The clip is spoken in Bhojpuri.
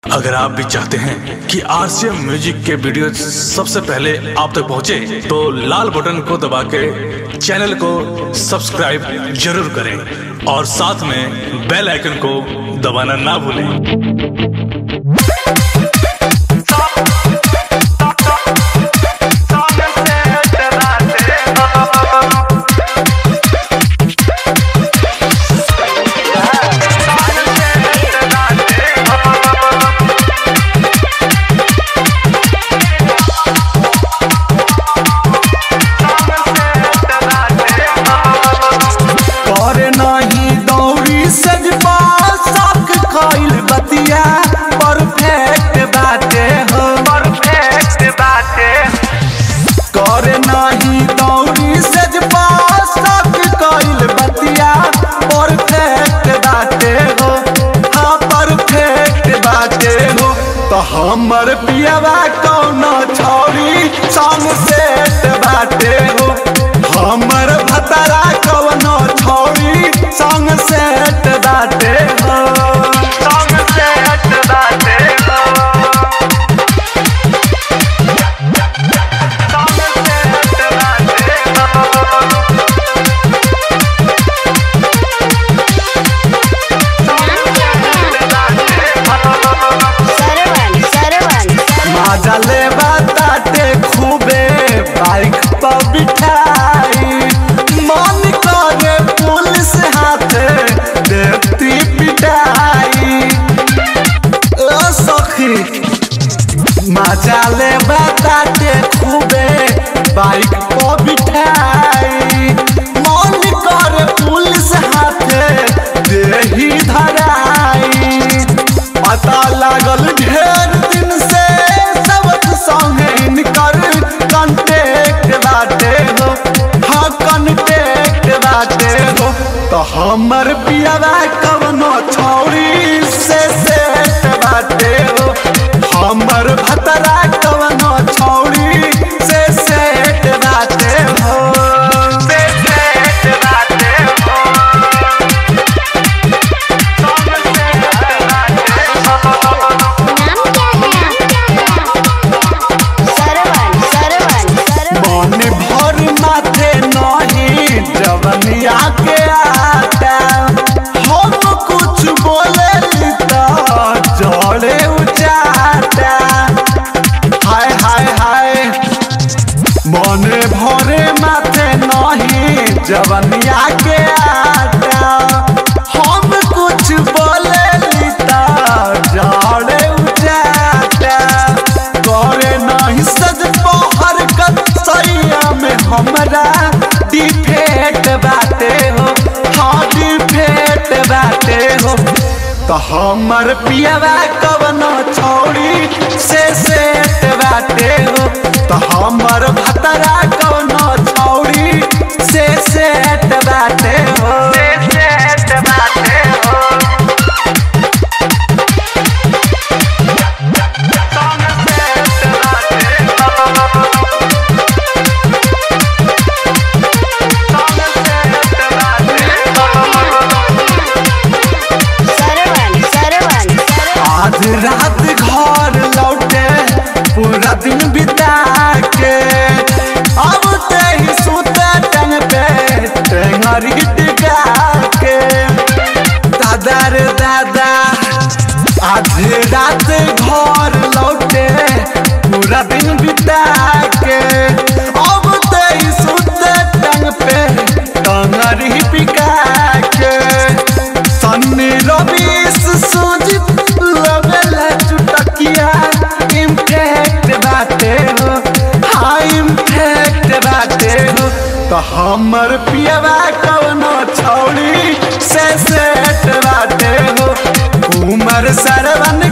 अगर आप भी चाहते हैं कि आरसीएम म्यूजिक के वीडियो सबसे पहले आप तक पहुंचे, तो लाल बटन को दबा के चैनल को सब्सक्राइब जरूर करें और साथ में बेल आइकन को दबाना ना भूलें करे नहीं दौड़ी सजबा शौक कइल बतिया परफेक्ट बाटे हो परफेक्ट बाटे करे नहीं दौड़ी सजबा शौक कइल बतिया परफेक्ट बाटे हो हाँ परफेक्ट बाटे हो तो हमर पियवा कौनो छौरी संग सेट बाटे हो हमर भतरा कवनो छौरी संग सेट बाटे हो संग सेट बाटे हो संग सेट बाटे हो सरवन सरवन मजा ले बाटे खूबे बाइक पर बिठाई मन करे पुलिस हाथे देती पिटाई ओ सखी मजा ले बाटे खूबे बाइक पर बिठाई मन करे पुलिस हाथे देही धराई पता लागल ढेर दिन से सबक संगे इनकर कांटेक्ट बाटे हो हाँ कांटेक्ट बाटे हो तो हमर पियावा कवनो छौरी से सेट बाटे हो हमर भतरा कवनो छौरी से सेट बाटे हो से सेट बाटे हो नाम क्या है सरवन सरवन सरवन मन भर माथे नहीं जवनिया के आता हम कुछ बोले तो जड़े उचाटा हाय हाय हाय मन भरे माथे नहीं जवनिया के आता हम कुछ बोले तो जड़े उचाटा करे नहीं सज पहर कतैया में हमरा डिफेक्ट बाटे हो हाँ डिफेक्ट बाटे हो तो हमर पियवा कवनो छौरी से सेट बाटे हो तो हमर भतरा कवनो छौरी से सेट बाटे हो से सेट बाटे हो सरवन सरवन सरवन आज रात घर लौटे पूरा दिन बिता के अब ते ही सुते टंग पे टेंगरी टिका के दादा रे दादा आज रात घर लौटे पूरा दिन बिता के अब ते ही सुते टंग पे टंगरी पिका के सन्नी रवीश सुजित लगला चुटकिया इम्पैक्ट बाटे हो हाँ इम्पैक्ट बाटे हो तो हमर पियवा कवनो छौड़ी से सेट बाटे हो उमर सरवन